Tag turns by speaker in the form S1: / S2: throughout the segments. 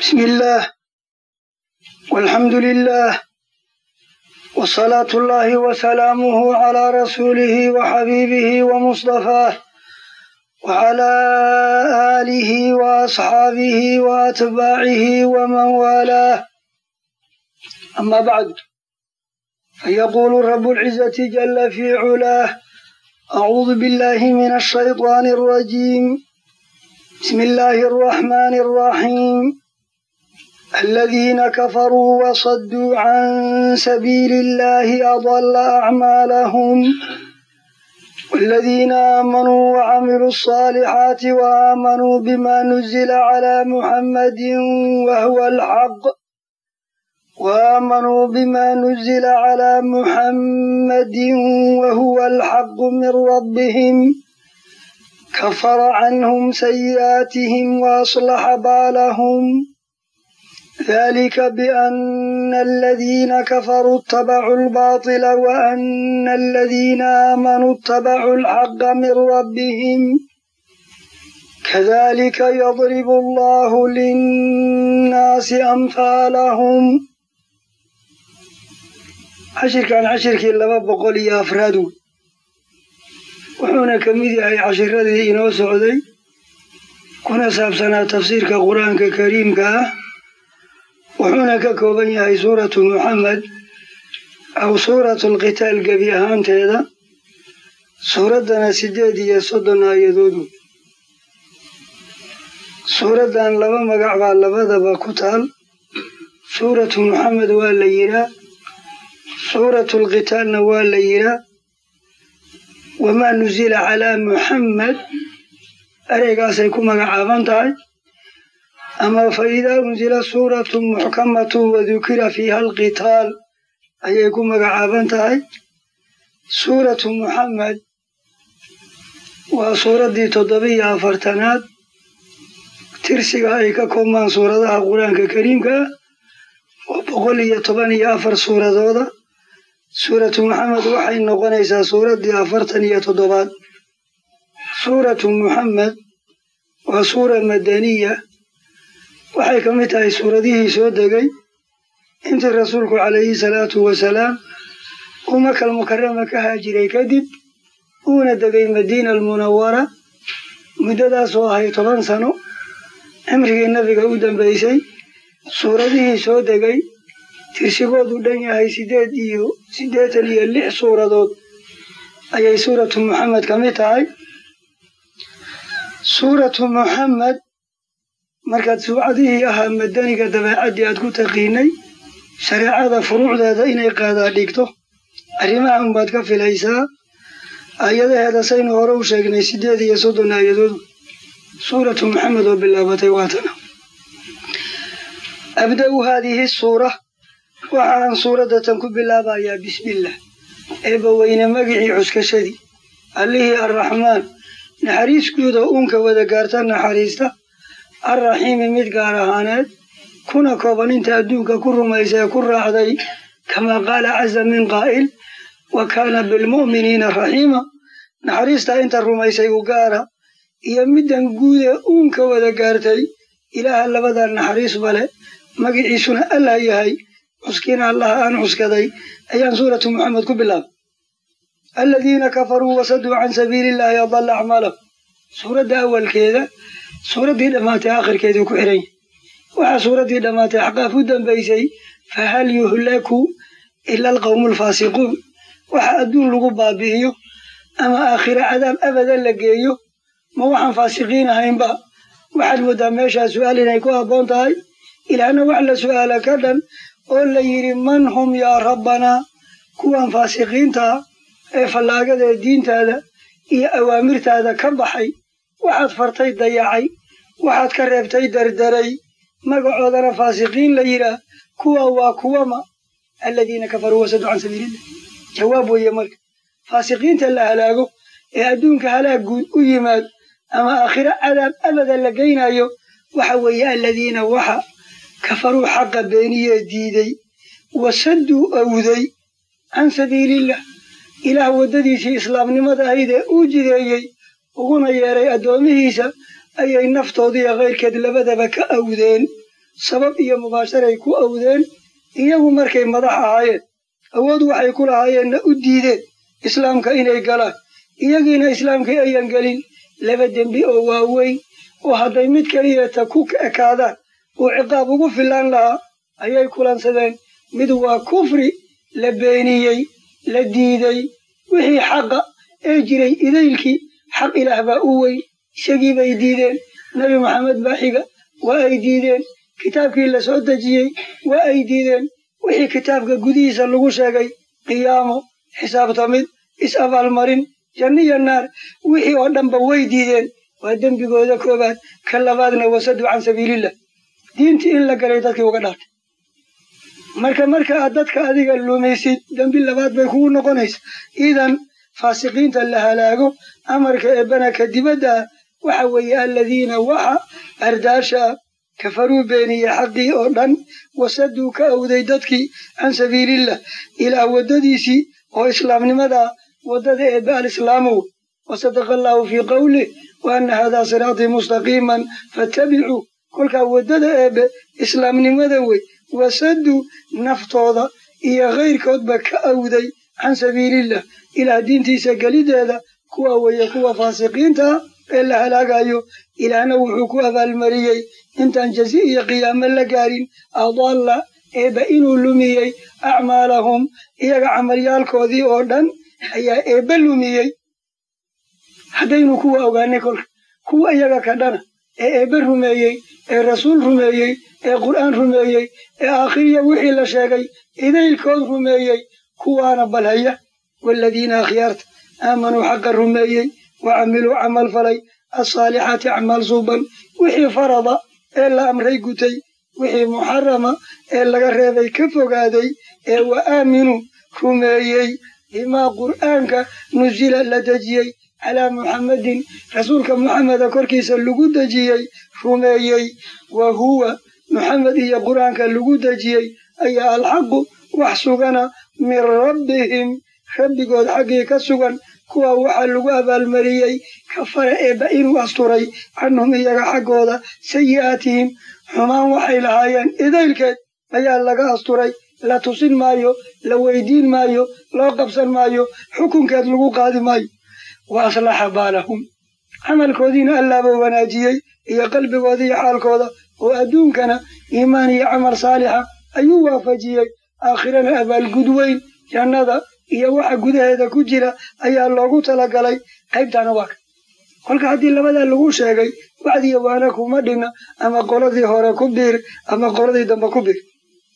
S1: بسم الله والحمد لله وصلاة الله وسلامه على رسوله وحبيبه ومصطفاه وعلى آله وأصحابه وأتباعه ومن والاه أما بعد فيقول رب العزة جل في علاه أعوذ بالله من الشيطان الرجيم بسم الله الرحمن الرحيم الذين كفروا وصدوا عن سبيل الله أضل أعمالهم والذين آمنوا وعملوا الصالحات وآمنوا بما نزل على محمد وهو الحق وآمنوا بما نزل على محمد وهو الحق من ربهم كفر عنهم سيئاتهم وأصلح بالهم ذلك بأن الذين كفروا اتبعوا الباطل وأن الذين آمنوا اتبعوا الحق من ربهم كذلك يضرب الله للناس أمثالهم cashirkan cashirkii laba boqol iyo afraad wey wuxuuna ka mid yahay cashiradii inoo socday kuna saabsanaa tafsiirka qur-aanka kariimka ah wuxuuna ka kooban yahay suuratu muxamed aw suuratu alqitaal gebi ahaanteeda suuraddana siddeed iyo soddon aayadood wey suuraddan laba magac baa labadaba ku taal suuratu muxamed waa la yihaa suuratu alqitaalna waa la yihaa wamaa nuzila calaa muxammed ereygaasay ku magacaaban tahay ama fa idaa unzila suuratu muxkamatu wadukira fiiha alqitaal ayay ku magacaaban tahay suuratu muxamed waa suuraddii toddobiyo afartanaad tirsiga ay ka koobmaan suuradaha qur-aanka kariimka ah oo boqol iyo toban iyo afar suuradooda suuratu muxamed waxay noqonaysaa suuraddii afartan iyo toddobaad suuratu muxamed waa suura madaniya waxay ka mid tahay suuradihii soo degay intii rasuulku calayhi salaatu wasalaam uu makal mukarama ka haajiray kadib uuna degay madiina almunawara muddadaas oo ahay toban sano cimrigii nabiga u dambaysay suuradihii soo degay tirsigoodu dhan yahay siddeed iyo siddeetan iyo lix suuradood ayay suuratu muxamed ka mid tahay suuratu muxamed markaad suucadihii ahaa madaniga dabeecaddii aad ku taqiinay shareecada furuucdeeda inay qaadaa dhigto arrimaha unbaad ka filaysaa aayadaheeda saynu hore u sheegnay siddeed iyo soddon aayadood suuratu muxamed oo bilaabatay waatana abda'u haadihi suura waxaan suuraddatan ku bilaabayaa bismillaah eebba weyne magicii cuskashadii allihii arraxmaan naxariiskuuda uunka wada gaarta naxariista arraxiimi mid gaar ahaaneed kuna kooban inta adduunka ku rumaysa ee ku raacday kamaa qaala caza min qaa'il wa kaana bilmu'miniina raxiima naxariistaa inta rumaysay u gaara iyo middan guude uunka wada gaartay ilaaha labadaa naxariis bale magiciisuna allah yahay cuskiina allaha aan cuskaday ayaan suuratu muxamed ku bilaabay aladiina kafaruu wasaduu can sabiili illaahi adalla acmaalahum suuradda awalkeeda suuraddii dhammaatay aakhirkeedii ku xihan yahay waxaa suuraddii dhammaatay axqaaf u dambaysay fahal yuhlaku ila alqawmu alfaasiquun waxa adduun lagu baabi'iyo ama aakhira cadaab abadan la geeyo ma waxaan faasiqiin ahaynba waxaad moodaa meeshaa su'aal inay ku habboon tahay ilaahna wax la su'aala ka dhan oo la yidhi man hum yaa rabbanaa kuwan faasiqiintaa ee fallaagada ee diintaada iyo awaamirtaada ka baxay waxaad fartay dayacay waxaad ka reebtay dardaray magacoodana faasiqiin la yidhaah kuwa waa kuwama aladiina kafaruu wasaduu can sabiilillah jawaab weeye marka faasiqiinta la halaago ee adduunka halaag guud u yimaad ama aakhiro cadaab abada la geynayo waxa weeye aladiina waxa kafaruu xaqa beeniyee diiday wasadduu awday can sabiilillah ilaah waddadiisii islaamnimada ahayd ee uu jideeyey uguna yeedhay addoomihiisa ayay naftoodiiyo kayrkeed labadaba ka awdeen sabab iyo mubaasharay ku awdeen iyagu markay madax ahaayeen awood waxay ku lahaayeenna u diideen islaamka inay galaan iyagiina islaamkii ayan gelin laba dembi oo waaweyn oo hadday mid keliyata ku ekaadaan uu ciqaab ugu filaan lahaa ayay kulansadeen mid waa kufri la beeniyey la diiday wixii xaqa ee jiray idaylkii xaq ilaah baa u weyn isagii bay diideen nebi maxamed baa xiga waa ay diideen kitaabkii la soo dejiyey waa ay diideen wixii kitaabka gudihiisa lagu sheegay qiyaamo xisaabtamid is-abaalmarin janniyo naar wixii oo dhanba way diideen waa dembigooda koobaad ka labaadna wasadu can sabiilillah diintii in la galay dadkii uga dhaartay marka marka aad dadka adiga lumaysid dembi labaad bay kugu noqonaysa idan faasiqiinta la halaago amarka eebbana ka dibadda waxa weeye aladiina waxa ardaasha kafaruu beeniyey xaqii oo dhan wasaduu ka awday dadkii can sabiilillah ilaah waddadiisii oo islaamnimada waddada eebbe alislaamow wasadaqa allaahu fii qawlih wa anna haadaa siraatii mustaqiiman faattabicuu kolkaa waddada eebbe islaamnimada wey wasaduu naftooda iyo kayrkoodba ka awday can sabiilillah ilaah diintiisa gelideeda kuwa weeye kuwa faasiqiinta ah ee la halaagayo ilaahna wuxuu ku abaalmariyey intaan jazi iyo qiyaamo la gaarin adalla eebba inuu lumiyey acmaalahum iyaga camalyaalkoodii oo dhan ayaa eebba lumiyey haddaynu kuwa ogaanay kolka kuwa iyaga ka dhana ee eebbe rumeeyey ee rasuul rumeeyey ee qur'aan rumeeyey ee aakhiriya wixii la sheegay idaylkood rumeeyey kuwaana balhaya waaladiina akhyaarta aamanuu xaqa rumeeyey wa camiluu camal falay alsaalixaati acmaal suuban wixii farada ee la amray gutay wixii muxarama ee laga reebay ka fogaaday ee wa aaminuu rumeeyey bimaa qur'aanka nusila la dejiyey calaa muxammadin rasuulka muxameda korkiisa lagu dejiyey rumeeyey wa huwa muxamed iyo qur'aanka lagu dejiyey ayaa alxaqu wax sugana min rabbihim rabbigood xaggii ka sugan kuwa waxaa lagu abaalmariyey kafara eebba inuu asturay canhum iyaga xaggooda sayi'aatihim xumaan waxay lahaayeen idaylkeed ayaa laga asturay la tusin maayo la weydiin maayo loo qabsan maayo xukunkeed lagu qaadi maayo wa aslaxa baalahum camalkoodiina allaaba wanaajiyey iyo qalbigooda iyo xaalkooda oo adduunkana iimaan iyo camal saalixa ayuu waafajiyey aakhirana abaalgud weyn jannada iyo waxa gudaheeda ku jira ayaa loogu talagalay qaybtaana waa ka kolka haddii labadaa lagu sheegay wacdiya waana kuma dhina ama qoladii hore ku biir ama qoladii dambe ku biir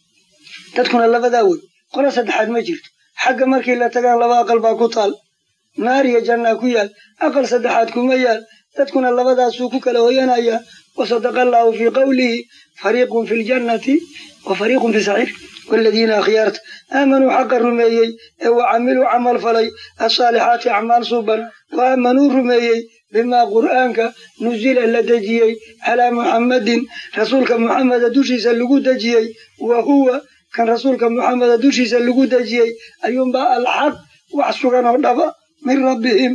S1: dadkuna labadaa wey qola saddexaad ma jirto xagga markii la tagaan laba aqal baa ku taal naar iyo jannaa ku yaal aqal saddexaad kuma yaal dadkuna labadaasuu ku kala hoyanayaa wasadaqa allaahu fii qawlihi fariiqun fi ljannati wa fariiqun fi saciir waaladiina akhyaarta aamanuu xaqa rumeeyey ee wa camiluu camal falay alsaalixaati acmaal suuban wa aamanuu rumeeyey bimaa qur'aanka nusila la dejiyey calaa muxammadin rasuulka muxameda dushiisa lagu dejiyey wa huwa kan rasuulka muxameda dushiisa lagu dejiyey ayuunbaa alxaq wax sugan oo dhaba min rabbihim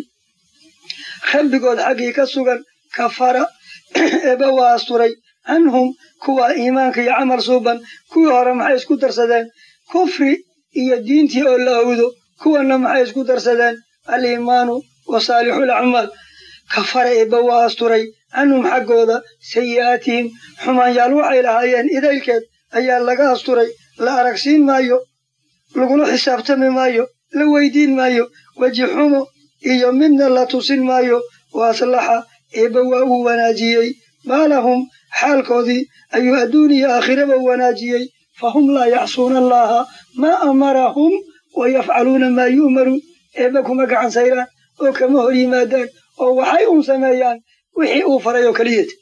S1: rabbigood xaggii ka sugan kafara eeba waa asturay canhum kuwa iimaanka iyo camal suuban kuwii hore maxay isku darsadeen kufri iyo diintii oo la awdo kuwanna maxay isku darsadeen aliimaanu wa saalixul acmaal kafara eebba waa asturay canhum xaggooda sayi'aatihim xumaanyaal waxay lahaayeen idaylkeed ayaa laga asturay la aragsiin maayo lagula xisaabtami maayo la weydiin maayo weji xumo iyo midna la tusin maayo wa aslaxa eebba waa uu wanaajiyey baalahum xaalkoodii ayuu adduun iyo aakhiraba wanaajiyey fahum laa yacsuuna allaha maa amarahum wa yafcaluuna maa yu'maruun eebba kuma gacan sayraan oo kama hor yimaadaan oo waxay uun sameeyaan wixii uu faray oo keliyata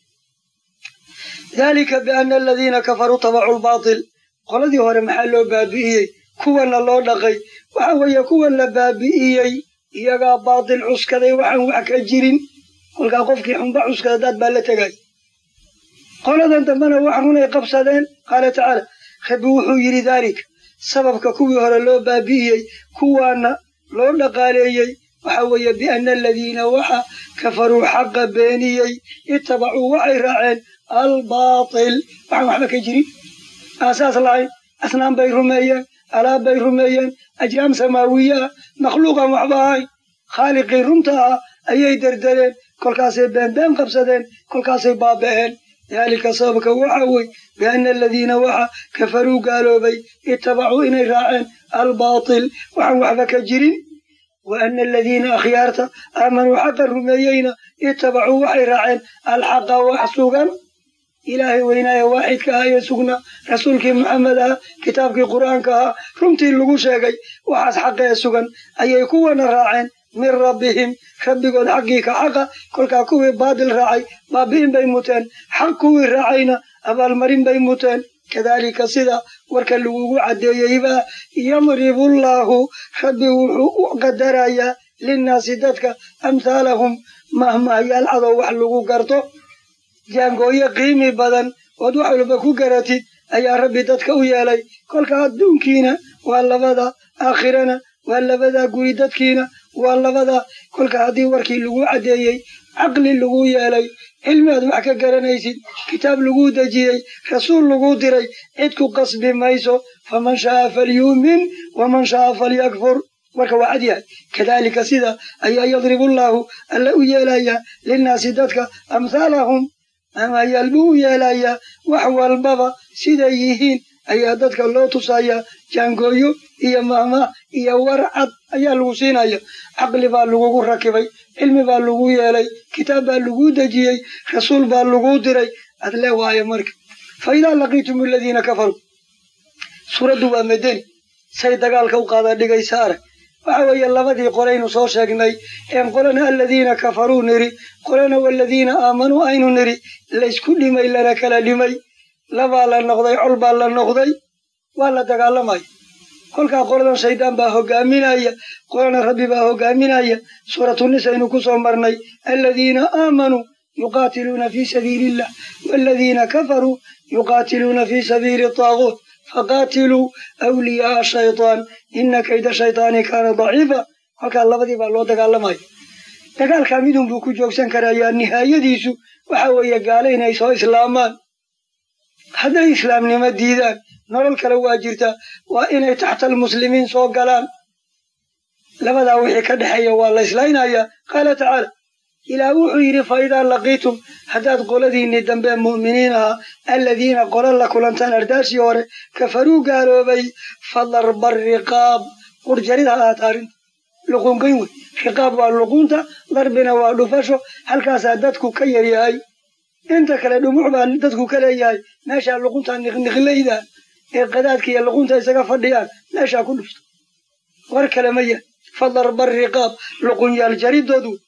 S1: daalika biana aladiina kafaruu tabacu lbaatil qoladii hore maxaa loo baabi'iyey kuwanna loo dhaqay waxa weeye kuwan la baabi'iyey iyagaa baatil cuskaday waxaan wax ka jirin kolkaa qofkii xunba cuskada daad baa la tegay qoladan dambena wax runay qabsadeen qaala tacaala rabbi wuxuu yidhi daalika sababka kuwii hore loo baabi'iyey kuwaana loo dhaqaaleeyey waxa weeye biana aladiina waxa kafaruu xaqa beeniyey ittabacuu waxay raaceen albaatil waxaan waxba ka jirin aasaas lahayn asnaan bay rumeeyeen alaab bay rumeeyeen ajraam samaawiye ah makhluuqan waxba ahayn khaaliqii runta ah ayay derdereen kolkaasay beenbeen qabsadeen kolkaasay baaba'een daalika sababka waxa wey biana aladiina waxa kafaruu gaaloobay ittabacuu inay raaceen albaatil waxaan waxba ka jirin wa ana aladiina akhyaarta aamanuu xaqa rumeeyeyna ittabacuu waxay raaceen alxaqa wax sugan ilaahay weynaaye waaxidka ah ee sugnaa rasuulkii maxamed ah kitaabkii qur'aanka ahaa runtii lagu sheegay waxaas xaqa ee sugan ayay kuwana raaceen min rabbihim rabbigood xaggii ka xaqa kolkaa kuwii baadil raacay baabi'in bay muteen xaq kuwii raacayna abaalmarin bay muteen kadaalika sida warka lagugu caddeeyeyba yadribullaahu rabbi wuxuu u qadarayaa linnaasi dadka amhaalahum mahmahyaal cadow wax lagu garto jaangooyo qiimi badan ood wax walba ku garatid ayaa rabbi dadka u yeelay kolka adduunkiina waa labada aakhirana waa labada guri dadkiina waa labada kolka haddii warkii lagu caddeeyey caqli lagu yeelay cilmi aad wax ka garanaysid kitaab laguu dejiyey rasuul laguu diray cid ku qasbi mayso faman shaaa falyuumin waman shaaa falyakfur warka waa cad yahay kadaalika sida ayaa yadribullaahu alla u yeelayaa linnaasi dadka amhaalahum amayaal buu u yeelayaa wax walbaba siday yihiin ayaa dadka loo tusayaa jaangooyo iyo mahmah iyo war cad ayaa lagu siinaya caqli baa lagugu rakibay cilmi baa lagu yeelay kitaab baa laguu dejiyey rasuul baa laguu diray ad le waayo marka fa idaa laqiitum aladiina kafaruu suuraddu waa madeni say dagaalka u qaada dhigaysa arag waxa weeye labadii qolaynu soo sheegnay een qolana aladiina kafaruu niri qolana waladiina aamanuu aynu niri laysku dhimay lana kala dhimay labaa la noqday col baa la noqday waa la dagaalamaya kolkaa qoladan shaydaan baa hogaaminaya qolana rabbi baa hogaaminaya suuratunis aynu ku soo marnay aladiina aamanuu yuqaatiluuna fii sabiili illah waladiina kafaruu yuqaatiluuna fii sabiili taaguut faqaatiluu awliyaaa shaytaan ina kayda shaytaani kaana daciifa kolkaa labadii baa loo dagaalamaya dagaalkaa midun buu ku joogsan karayaa nihaayadiisu waxa weeye gaale inay soo islaamaan hadday islaamnimo diidaan nolol kale waa jirtaa waa inay taxtal muslimiin soo galaan labadaa wixii ka dhexeeya waa la islaynayaa qaala tacaala ilaah wuxuu yidhi fa idaa laqiitum haddaad qoladiinnii dambe mu'miniin ahaa aladiina qola la kulantaan ardaashii hore kafaruu gaaloobay fadarba riqaab qurjarid ha ahaata arrinta luqunqayn wey riqaab waa luqunta darbina waa dhufasho halkaasaa dadku ka yaryahay inta kale dhumuc baa dadku ka leeyahay meeshaa luqunta niqniqlayda ee qadaadka iyo luqunta isaga fadhiyaan meeshaa ku dhufto war kale ma yahay fadarba riqaab luqunyaal jaridood wey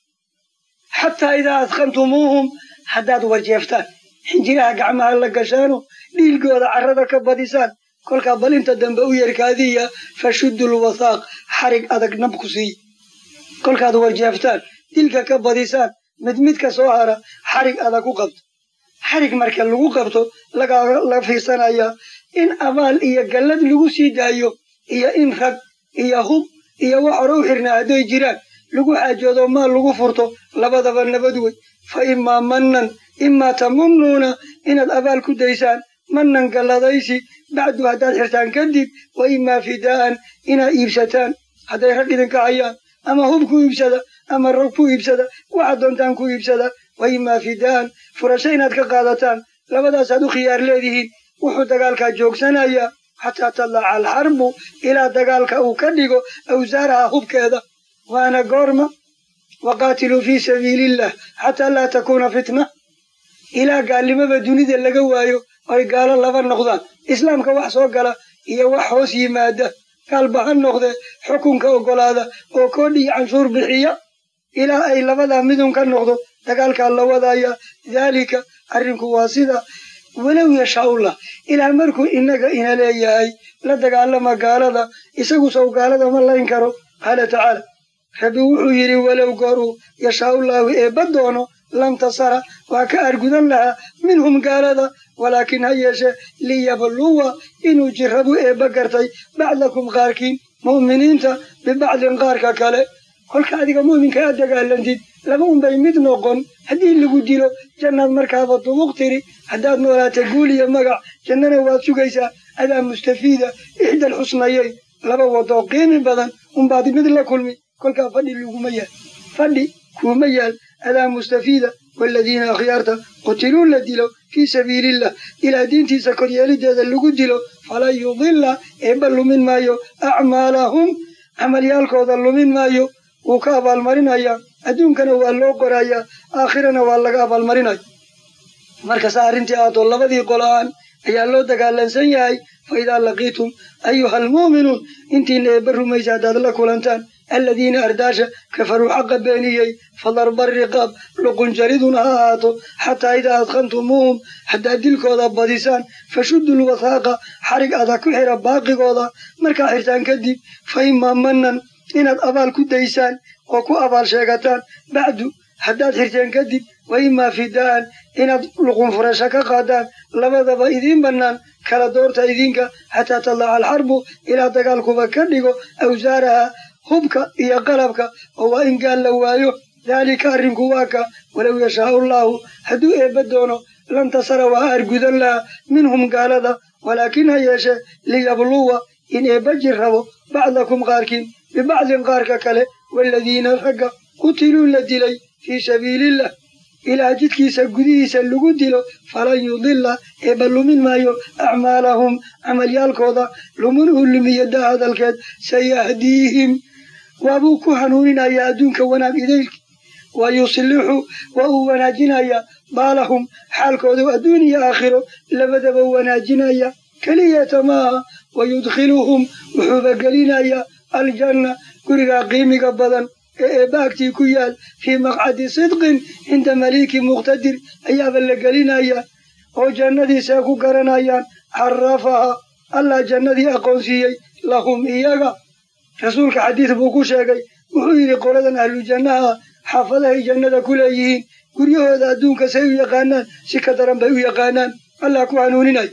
S1: xataa idaa adkantumuuhum haddaad warjeeftaan xinjiraha gacmaha la gashaano dhiilgooda carrada ka badisaan kolkaa bal inta dambe u yerkaadiya fashuddu lwasaaq xarig adag nab ku siiya kolkaad warjeeftaan dilka ka badisaan mid midka soo hara xarig adag ku qabto xarig marka lagu qabto laga fiirsanayaa in abaal iyo gallad lagu sii daayo iyo in rag iyo hub iyo wax hore u xirnaa hadday jiraan lagu xaajoodo maal lagu furto labadaba nabad wey fa imaa mannan imaa tamunnuuna inaad abaal ku daysaan mannan galladaysi bacdu haddaad xirtaan kadib wa imaa fidaa'an inaad iibsataan hadday rag idinka hayaan ama hub ku iibsada ama rag ku iibsada waxaad doontaan ku iibsada wa imaa fidaa'an furasho inaad ka qaadataan labadaasaad u khiyaar leedihiin wuxuu dagaalkaa joogsanayaa xataa tadlaca alxarbu ilaa dagaalka uu ka dhigo awsaaraha hubkeeda waana goorma waqaatiluu fii sabiiliillah xataa laa takuuna fitna ilaa gaalnimaba dunida laga waayo oy gaalo laba noqdaan islaamka wax soo gala iyo wax hoos yimaada gaalba ha noqde xukunka oggolaada oo koodh iyo canshuur bixiya ilaa ay labadaa midun ka noqdo dagaalkaa la wadaya daalika arrinku waa sida walow yashaa'ullah ilaa markuu innaga ina leeyahay la dagaalama gaalada isagu sow gaalada ma layn karo qaala tacaala rabbi wuxuu yidhi walow gooruu yashaa'ullaahu eebba doono lantasara waa ka argudan lahaa minhum gaalada walaakiin ha yeeshe liyabluwa inuu jirabu eebba gartay bacdakum qaarkiin mu'miniinta bibacdin qaarka kale kolka adiga mu'minka aad dagaalantid laba unbay mid noqon haddii lagu dilo jannaad markaaba dubuq tiri haddaad noolaata guul iyo magac jannana waad sugaysaa adaa mustafiida ixdal xusnayay laba wadoo qiimi badan unbaad mid la kulmi kolkaa fadhi laguma yaal fadhi kuuma yaal adaa mustafiida waaladiina akhyaarta qutiluu la dilo fii sabiiliillah ilaa diintiisa koryeelideeda lagu dilo falan yudilla eebba lumin maayo acmaalahum camalyaalkooda lumin maayo wuu ka abaalmarinayaa adduunkana waa loo qorayaa aakhirana waa laga abaalmarinaya markasa arrintii aadoo labadii qolo-aan ayaa loo dagaalansan yahay fa idaa laqiitum ayuha almu'minuun intiina eebba rumaysa haddaad la kulantaan aladiina ardaasha kafaruu xaqa beeniyey fadarba riqaab luqunjariduna ha ahaato xataa idaa adqantumuuhum haddaad dilkooda badisaan fashuddu lwathaaqa xarig adag ku xira baaqigooda markaa xirtaan kadib fa imaa manan inaad abaal ku daysaan oo ku abaal sheegataan bacdu haddaad xirteen kadib wa imaa fidaa'an inaad luqunfurasho ka qaadaan labadaba idiin bannaan kala doorta idinka xataa tadaca alxarbu ilaa dagaalkuba ka dhigo awsaaraha hubka iyo qalabka oo waa in gaal la waayo daalika arrinku waa ka walow yashaau allaahu hadduu eebba doono lantasara waa argudan lahaa minhum gaalada walaakin ha yeeshe liyabluwa in eebba jir rabo bacdakum qaarkiin bibacdin qaarka kale waaladiina ragga qutiluu la dilay fii sabiiliillah ilaa jidkiisa gudihiisa lagu dilo falan yudilla eebba lumin maayo acmaalahum camalyaalkooda lumin uu lumiyo daa hadalkeed sayahdiihim waabuu ku hanuuninayaa adduunka wanaag idaylki wa yuslixu waa uu wanaajinayaa baalahum xaalkoodu adduun iyo aakhiro labadaba wanaajinaya keliyata maaha wa yudkhiluhum wuxuuba gelinayaa aljanna gurigaa qiimiga badan ee eebba agtii ku yaal fii maqcadi sidqin cinda maliiki muqtadir ayaaba la gelinayaa oo jannadiisa ku garanayaan carafaha allah jannadii aqoonsiiyey lahum iyaga rasuulka xadiid buu ku sheegay wuxuu yidhi qoladan ahlu jannaha xaafadahay jannada ku leeyihiin guryahooda adduunka say u yaqaanaan si ka daran bay u yaqaanaan allah ku hanuuninaya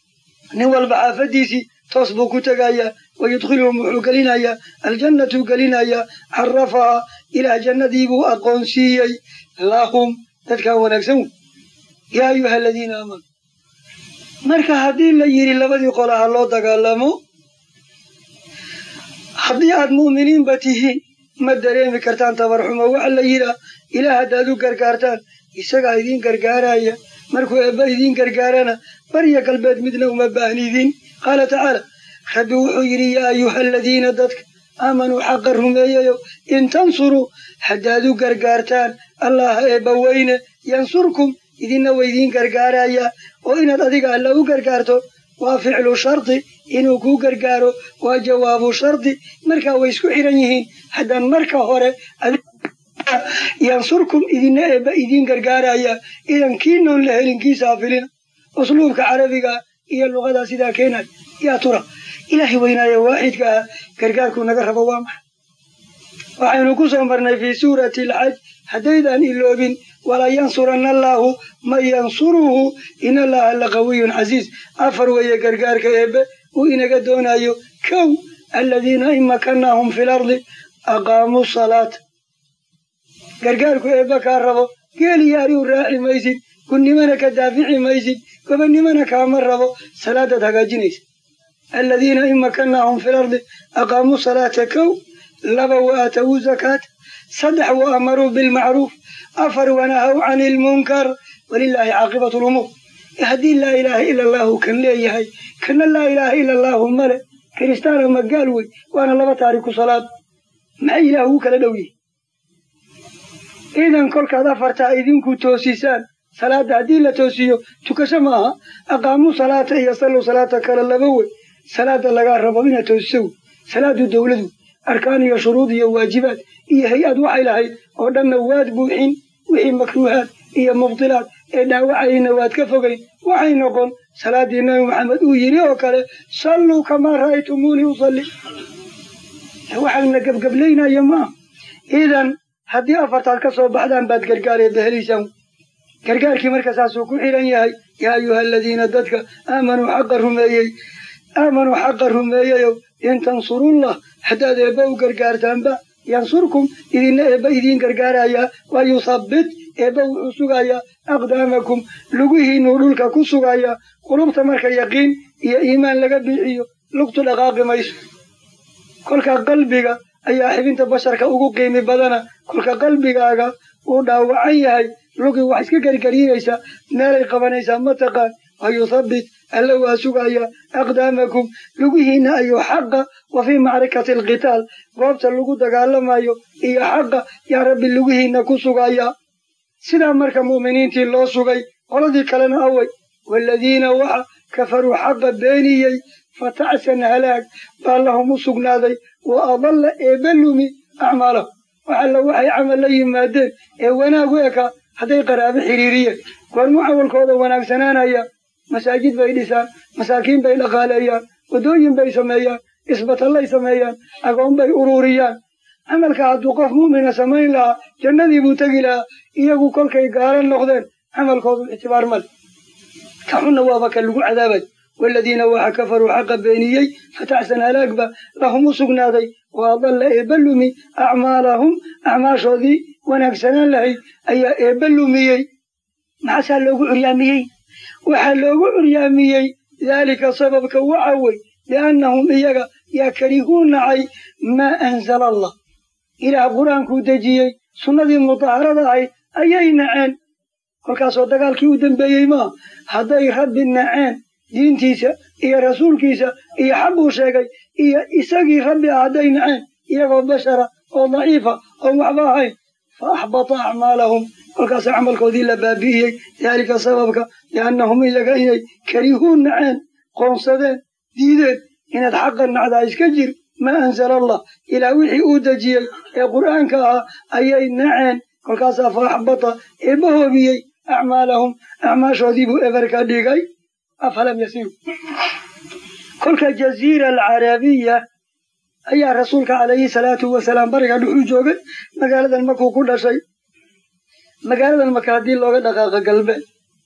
S1: nin walba xaafadiisii toos buu ku tegayaa wa yudkhiluhum wuxuu gelinayaa aljannatuu gelinayaa carafaha ilaah jannadiibuu aqoonsiiyey lahum dadkaa wanaagsan wey yaa ayuha aladiina aamanu marka haddii la yidhi labadii qola ha loo dagaalamo haddii aad mu'miniinba tihiin ma dareemi kartaan tabarxumo waxa la yidhaa ilaah haddaad u gargaartaan isagaa idiin gargaaraya markuu eebba idiin gargaarana barya galbeed midna uma baahnidiin qaala tacaala rabbi wuxuu yidhi yaa ayuha aladiina dadka aamanuu xaqa rumeeyayo in tansuruu haddaad u gargaartaan allaha eebba weyne yansurkum idinna waydiin gargaarayaa oo inaad adiga alla u gargaarto waa ficlu shardi inuu kuu gargaaro waa jawaabu shardi markaa way isku xiran yihiin haddaan marka hore yansurkum idinna eebba idiin gargaaraya idan kii noon la helin kiisaa filina usluubka carabiga iyo luqadaa sidaa keenay yaa tura ilaahay weynaaye waaxidka ah gargaarkuu naga rabo waa maxay waxaynu ku soo marnay fii suurati alxaj haddaydaan iloobin walaa yansuranna allaahu man yansuruhu in allaha laqawiyun casiiz afar weeye gargaarka eebbe uu inaga doonayo kow aladiina in makannaahum fi lardi aqaamuu salaata gargaarku eebbe kaa rabo geeli yaariu raaci maysid gunnimana ka daafici maysid gobonnimana kaama rabo salaadaad hagaajinaysa aladiina in makannaahum fi lardi aqaamuu salaata kow laba wa aatawuu zakaata saddex wa amaruu bilmacruuf afar wanahaw cani ilmunkar walilaahi caaqibatu lumuur haddii laa ilaaha ila allaahu kan leeyahay kana laa ilaaha ila allaahu male kiristaana magaal wey waana laba taariku salaad maxay ilaah ugu kala dhow yihin idan kolkaad afartaa idinku toosisaan salaadda haddii la toosiyo tukasho maaha aqaamuu salaata iyo sallow salaata kale laba wey salaada lagaa rabo inaad toosiso wey salaadu dowladu arkaan iyo shuruud iyo waajibaad iyo hay-ad waxay lahayd oo dhanna waad buuxin wixii makruuhaad iyo mubdilaad ee dhaawacayna waad ka fogayn waxay noqon salaaddii nabi maxamed uu yidhi oo kale salluu kamaa ra'aytumuunii usalli waxaana gebgablaynayo maaha idan haddii afartaad ka soo baxdaan baad gargaareedda helaysaan gargaarkii marka saasuu ku xihan yahay yaa ayuha aladiina dadka aamanuu xaqa rumeeyey aamanuu xaqa rumeeyeyow in tansurullah haddaad eebba u gargaartaanba yansurkum idinna eebba idiin gargaarayaa wa yuthabbit eebba wuxuu sugayaa aqdaamakum lugihiinuu dhulka ku sugayaa qulubta marka yaqiin iyo iimaan laga bixiyo lugtu dhaqaaqi mayso kolka qalbiga ayaa xibinta basharka ugu qiimi badana kolka qalbigaaga uu dhaawacan yahay lugii wax iska gargariinaysaa meelay qabanaysaa ma taqaan wa yuthabbit alla waa sugayaa aqdaamakum lugihiinna ayuu xaqa wa fii macrikati alqitaal goobta lagu dagaalamayo iyo xaqa yaa rabbi lugihiinna ku sugayaa sidaa marka mu'miniintii loo sugay qoladii kalena away waaladiina waxa kafaruu xaqa beeniyey fatacsan halaag baa lahum u sugnaaday wa adalla eebba lumi acmaalahum waxalla waxay camal la yimaadeen ee wanaag u ekaa hadday qaraabo xidhiiriyeen goormu cawalkooda wanaagsanaanaya masaajid bay dhisaan masaakiin bay dhaqaaleeyaan waddooyin bay sameeyaan isbatallay sameeyaan agoon bay ururiyaan camalka hadduu qof mu'mina samayn lahaa jannadii buu tegi lahaa iyagu kolkay gaala noqdeen camalkoodu ictibaar male ka xunna waaba ka lagu cadaabay waaladiina waxa kafaruu xaqa beeniyey fatacsan halaagba lahum u sugnaaday wa adalla eebba lumi acmaalahum acmaashoodii wanaagsanaan lahayd ayaa eebba lumiyey maxaasaa loogu curyaamiyey waxaa loogu curyaamiyey daalika sababka waxa wey liannahum iyaga yaa karihuu nacay maa anzala allah ilaah qur-aankuu dejiyey sunnadii mudaharada ahayd ayay naceen kolkaasoo dagaalkii u dambeeyey maa hadday rabbi naceen diintiisa iyo rasuulkiisa iyo xaquu sheegay iyo isagii rabbi ah hadday naceen iyagoo bashara oo daciifa oon waxba ahayn fa axbata acmaalahum kolkaasa camalkoodii la baabi'iyey daalika sababka liannahum iyaga inay karihuu naceen qoonsadeen diideen inaad xaqa nacdaa iska jir maa anzala allah ilaa wixii uu dejiyey ee qur'aanka ahaa ayay naceen kolkaasaa fa axbata eebba hoobiyey acmaalahum acmaashoodii buu eber ka dhigay afalam yasiru kolka jaziira alcarabiya ayaa rasuulka calayhi salaatu wasalaam bariga dhuxuu joogay magaaladan markuu ku dhashay magaaladan marka haddii looga dhaqaaqa galbeed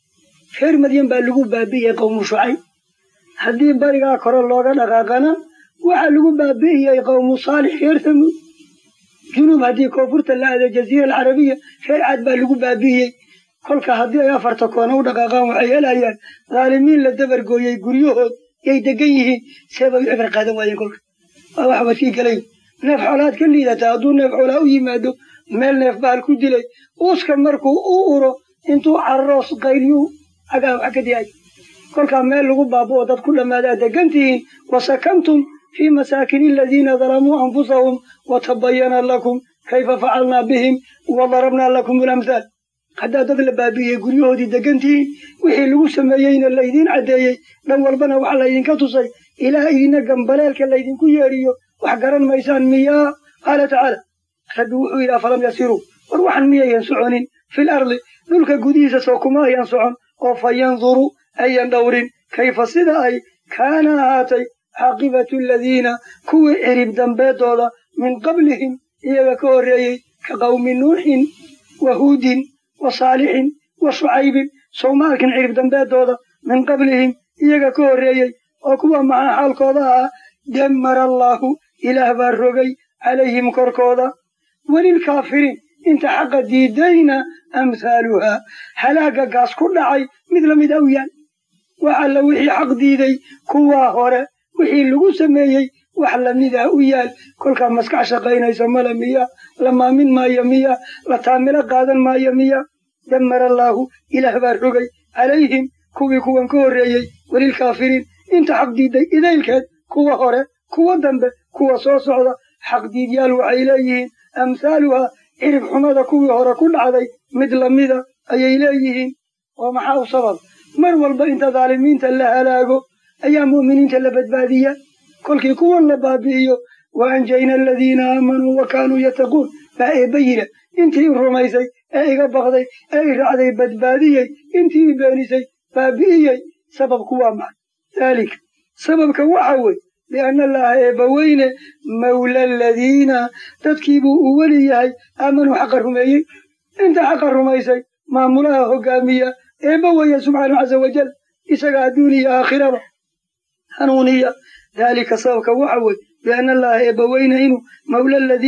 S1: reer madyan baa lagu baabi'iyey qowmu shucayb haddii barigaa kore looga dhaqaaqana waxaa lagu baabi'iyey qowmu saalix reer tamuud junuub haddii koonfurta la aada jaziira alcarabiya reer cad baa lagu baabi'iyey kolka haddii ay afarta koona u dhaqaaqaan waxay helayaan dhaalimiin la dabargooyey guryahood yay degan yihiin see bay u cibar qaadan waayeen kolka waa wax wadkii galay neef xoolaad ka liidata hadduu neef xoolaa u yimaado meel neef bahal ku dilay uuska markuu u uro intuu cararoos qayliyuu agaa wax ka diyaay kolkaa meel lagu baaba'o dad ku dhammaadaa degan tihiin wasakantum fii masaakini aladiina dalamuu anfusahum watabayana lakum kayfa facalnaa bihim wadarabnaa lakum alamhaal haddaa dad la baabi'iyey guryahoodii degan tihiin wixii lagu sameeyeyna laydiin caddeeyey dhan walbana waxa laydinka tusay ilaa idina gambaleelka laydinku yeedhiyo wax garan maysaan miyaa qaala tacaala rabbi wuxuu yidhi afalam yasiruu war waxan miyayan soconin fil ardi dhulka gudihiisa soo kuma ayan socon oo fa yanduruu ayan dhowrin kayfa sida ay kaana ahaatay caaqibatu aladiina kuwii cirib dambeedooda min qablihim iyaga ka horreeyey ka qawmi nuuxin wa huudin wa saalixin wa shucaybin soomaalkin cirib dambeedooda min qablihim iyaga ka horreeyey oo kuwa maxaa xaalkooda ahaa dammara allaahu ilaah baa rogay calayhim korkooda welilkaafiriin inta xaqa diidayna amhaaluhaa halaaga gaas ku dhacay mid lamid a u yaal wax alla wixii xaq diiday kuwaa hore wixii lagu sameeyey wax lamida u yaal kolkaa maskax shaqaynaysa male miya la maamin maayo miya la taamilo qaadan maayo miya dammara allaahu ilaah baa rogay calayhim kuwii kuwan ka horreeyey welilkaafiriin inta xaq diiday idaylkeed kuwa hore kuwa dambe kuwa soo socda xaqdiidyaal waxay leeyihiin amhaaluhaa cirib xumada kuwii hore ku dhacday mid lamida ayay leeyihiin oo maxaa u sabab mar walba inta daalimiinta la halaago ayaa mu'miniinta la badbaadiya kolkii kuwan la baabi'iyo wa anjayna aladiina aamanuu wa kaanuu yattaquun baa eebba yidha intii i rumaysay ee iga baqday ee i raacday badbaadiyey intii i beenisay baabi'iyey sababku waa maxay daalika sababka waxa wey lianna allaaha eebbaweyne mawla aladiina dadkiibuu u weli yahay aamanuu xaqa rumeeyey inta xaqa rumaysay maamulaha hoggaamiya eebba weeye subxaanahu casa wajal isaga adduun iyo aakhiraba hanuuniya daalika sababka waxa wey lianna allaaha eebbaweyne inuu mawla aladiina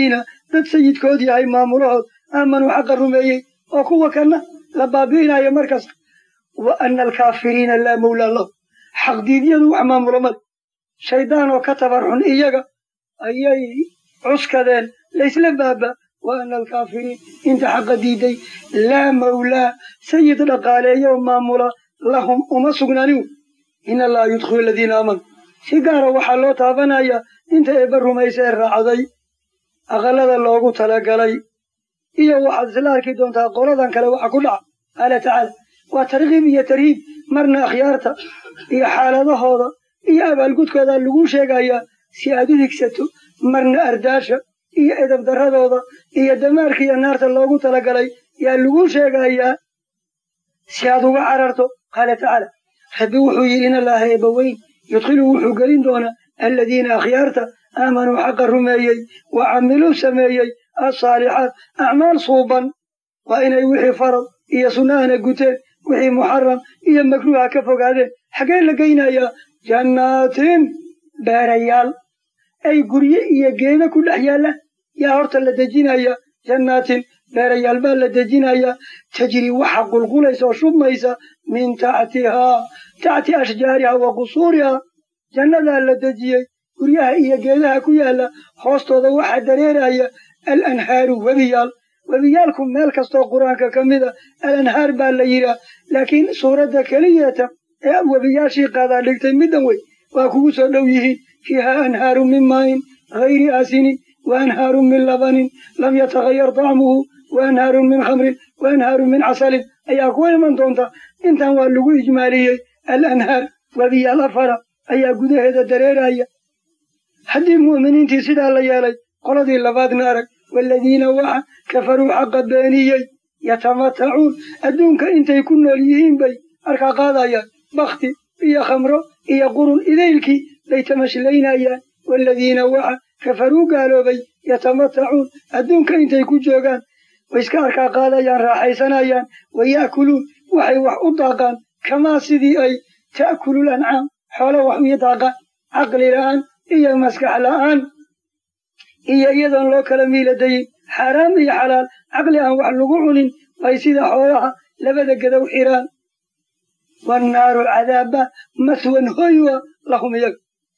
S1: dad sayidkood yahay maamulahood aamanuu xaqa rumeeyey oo kuwa kana la baabi'inayo mar kasta wa ana alkaafiriina laa mawlaa lahu xaqdiidyadu wax maamula male shaydaan oo ka tabarxun iyaga ayay cuskadeen laysla baaba wa ana alkaafiriin inta xaqa diiday laa mawlaa sayid dhaqaaleeyo maamula lahum uma sugnaanin in allaha yudkhilu aladiina aamanuu si gaara waxaa loo taabanayaa inta eebba rumaysa ee raacday aqalada loogu talagalay iyo waxaad isla arki doontaa qoladan kale waxa ku dhaca qaala tacaala waa tarkiib iyo tarhiib marna akhyaarta iyo xaaladahooda iyo abaalgudkooda lagu sheegayaa si aad u higsato marna ardaasha iyo edab darradooda iyo damaarka iyo naarta loogu talagalay yaa lagu sheegayaa si aad uga cararto qaala tacaala rabbi wuxuu yidhi in allaaha eebbaweyn yudkhilu wuxuu gelin doonaa aladiina akhyaarta aamanuu xaqa rumeeyey wa camiluu sameeyey alsaalixaat acmaal suuban waa inay wixii farad iyo sunnahana guteen wixii muxaram iyo makruuha ka fogaadeen xaggee la geynayaa jannaatin beerayaal ay gurye iyo geeda ku dhex yaalla yaa horta la dejinaya jannaatin beerayaal baa la dejinayaa tajri waxa qulqulaysa oo shubmaysa min taxtihaa taxti ashjaariha wa qusuurihaa jannadaa la dejiyey guryaha iyo geedaha ku yaalla hoostooda waxaa dareeraya alanhaaru webiyaal webiyaalku meel kastoo qur-aanka ka mida alanhaar baa la yidhaah laakiin suuradda keliyata ee webiyaashii qaadaa dhigtay middan wey waa kugu soo dhow yihiin fiihaa anhaaru min maayin hayri aasinin wa anhaaru min labanin lam yatagayar dacmuhu wa anhaaru min khamrin wa anhaaru min casalin ayaa ku iman doonta intan waa lagu ijmaaliyey alanhaar webiyaal afara ayaa gudaheeda dareeraya haddii mu'miniintii sidaa la yeelay qoladii labaadna arag waaladiina waxa kafaruu xaqa beeniyey yatamatacuun adduunka intay ku nool yihiin bay arkaa qaadayaan bakti iyo khamro iyo qurun idaylkii bay tamashlaynayaan waaladiina waxa kafaruu gaaloobay yatamatacuun adduunka intay ku joogaan way iska arkaa qaadayaan raaxaysanayaan waya'kuluun waxay wax u daaqaan kamaa sidii ay ta'kulul ancaam xoolo wax u daaqaan caqli la'aan iyo maskax la'aan iyo iyadoon loo kala miiladayin xaaraam iyo xalaal caqli aan wax lagu cunin bay sida xoolaha labada gadow xiraan wannaaru cadaaba maswan hoywa lahum iyaga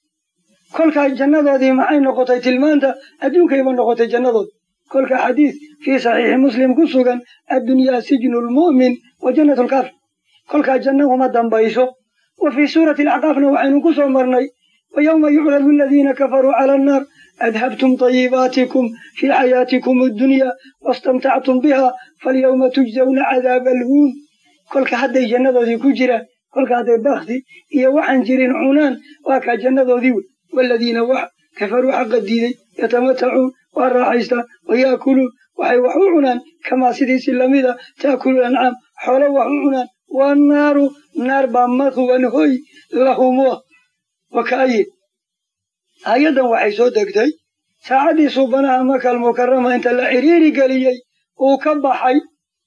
S1: kolkaa jannadoodii maxay noqotay tilmaanta adduunkayba noqotay jannadood kolka xadiis fii saxiixi muslim ku sugan addunyaa sijnu lmu'min wa jannatu lkaafir kolkaa janna uma dambayso wa fii suurati alacqaafna waxaynu ku soo marnay wa yowma yucradu aladiina kafaruu cala annaar adhabtum طayibaatikum fii xayaatikum addunya wastamtactum biha falyawma tujzawna cadaaba alhuun kolka hadday jannadoodii ku jiraan kolka hadday bakti iyo waxaan jirin cunaan waa kaa jannadoodii wey waaladiina wax kafaruu xaqa diiday yatamatacuun waa raaxaystaan wayaakuluun waxay wax u cunaan kamaa sidiisi lamida taakulu ancaam xoolo wax u cunaan wannaaru naar baa mathwan hoy lahumua wakaayin aayaddan waxay soo degtay saacaddii suubanaha makal mukarama inta la ciriiri geliyey uu ka baxay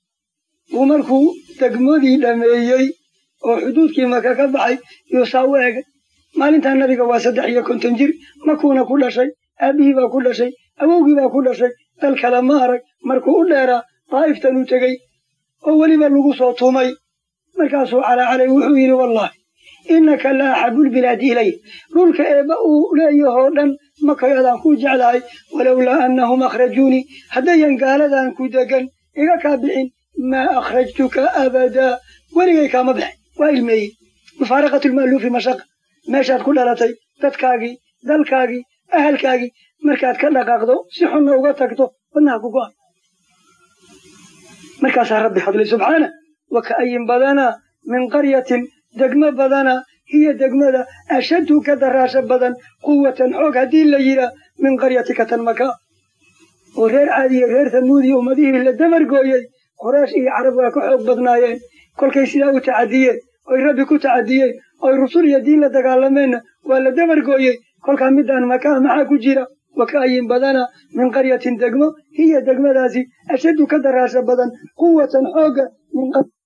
S1: uu markuu degmadii dhameeyey oo xuduudkii maka ka baxay yuu saa u egay maalintaa nabiga waa saddex iyo konton jir makuuna ku dhashay aabbihii baa ku dhashay awowgii baa ku dhashay dal kale ma arag markuu u dheeraa daa'iftan uu tegey oo weliba lagu soo tumay markaasuu calaacalay wuxuu yidhi wallaahi innaka la axabulbilaadi ilay dhulka eebba uu leeyahoo dhan makay adaan kuu jeclahay walowlaa annahum akhrajuunii haddayan gaaladan ku degan iga kaa bixin maa akhrajtuka abadaa weligay kaama bixin waa ilmeeyey mufaaraqatulma'luufi mashaqa meeshaad ku dhalatay dadkaagii dalkaagii ahalkaagii markaad ka dhaqaaqdo si xunna uga tagto wadnaha ku go'a markaasaa rabbi hadlay subxaana wa ka'ayin badanaa min qaryatin degmo badana hiyo degmada ashaddu ka daraasho badan quwatan xoog haddii la yidhaah min qaryatika tan maka oo reer caadiya reer tamuudiya ummadihii la dabargooyey qoraysh iyo carab waa ka xoog badnaayeen kolkay sidaa u tacadiyeen oy rabbi ku tacadiyeen oy rusul iyo diin la dagaalameenna waa la dabargooyey kolkaa midaan makaa maxaa ku jira wa ka'ayin badana min qaryatin degmo hiyo degmadaasi ashaddu ka daraasho badan quwatan xoogga min